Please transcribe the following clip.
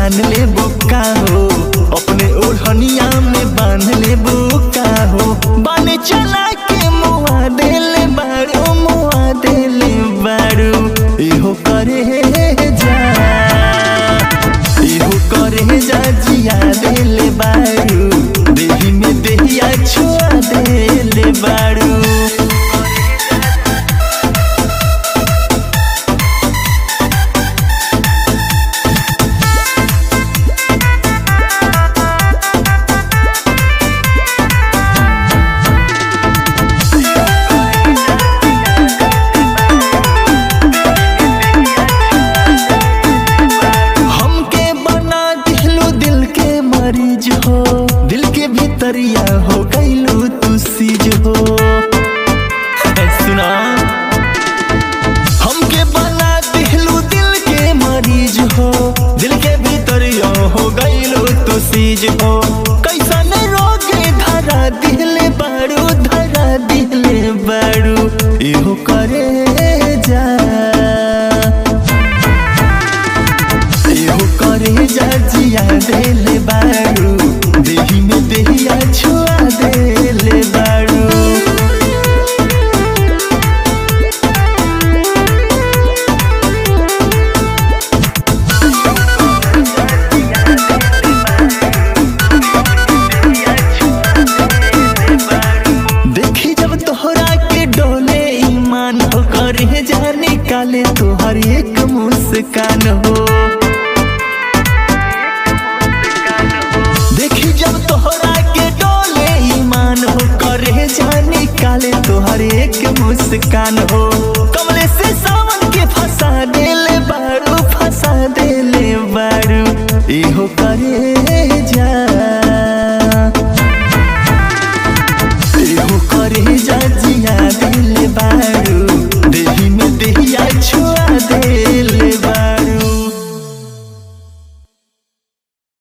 जान ले बुका हो अपने ओढ़निया में बांध ले बुका हो बाने चला के मुआ देले बारू मुआ देले बारू इहो करे जा इहो करे जा जिया देले बारू देही में देहिया छुआ देले बारू हमके बना दिलू दिल के मरीज हो दिल के भीतरिया हो गईलू तू सीज हो ए, सुना हमके बना दिलू दिल के मरीज हो दिल के भीतरिया हो गईलू तू सीज हो कैसन रोगे धरा दिले बारू धरा दिले बारू इहो करे जा एहो करे जा जिया देले बारू देही में देहिया छुआ देले बारू देखी जब तोहरा के डोले ईमान हो करे जा निकाले तोहर एक मुस्कान हो देखी जब तोहरा के डोले ईमान हो करे जा निकाले तोहर एक मुस्कान हो